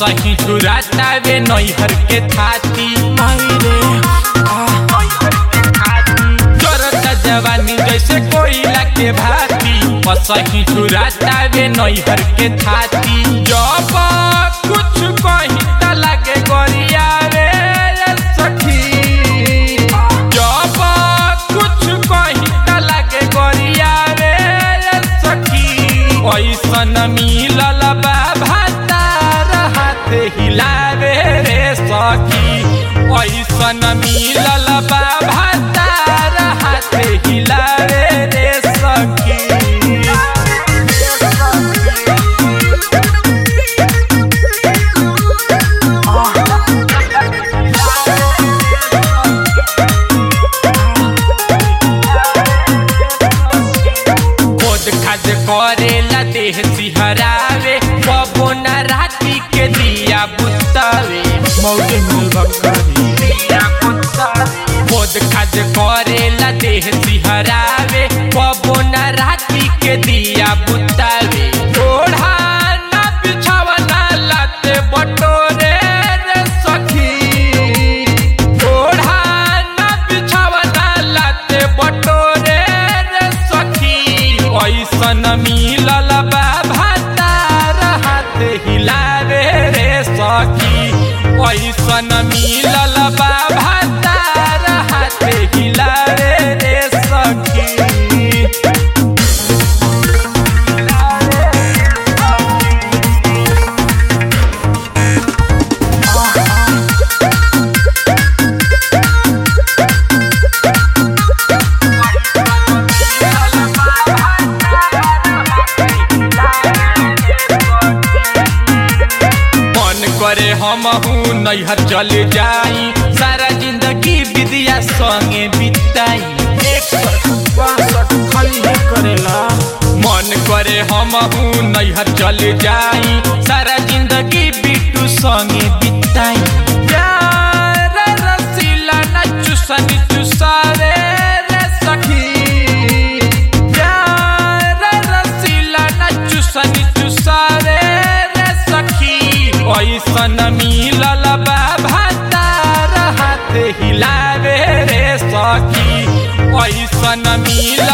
असही चुरातावे नैहर के थाती चरता जवानी जैसे कोयला के भाती असही चुरातावे नैहर के थाती जब कुछ कही त लागे गरियावे सखी जब कुछ कही त लागे गरियावे सखी ऐसन मिलल बा भातार हाथ हिलावे रे सखी ऐसन मिलल बा भातार हाथ हिलावे रे सखी खोद खाद करेला देह सिहरावे बबो न राती के दिया बुतावे मौके मिल बकरी खोद खाद करेला देह सिहरावे बबो न राती के दिया बुतावे ओढ़ा ना बिछावा ना लाते बटोरे रे सखी ओढ़ा ना बिछावा ना लाते बटोरे रे सखी ऐसन मिलल बा भातार हाथ हिलावे रे सखी ऐसन मिलल बा भातार हाथ हिलावे रे सखी मन करे हम नैहर चल जाई सारा जिंदगी विद्या संगे बिताई बासठ खाली ही करेला मन करे हम नैहर चल जाई सारा जिंदगी बिटू संगे बिताई प्यार रसीला न चुसनी चुसावे रे सखी प्यार रसीला न चुसनी चुसावे रे सखी ऐसन मिलल बा भातार हाथ हिलावे रे सखी ऐसन मिलल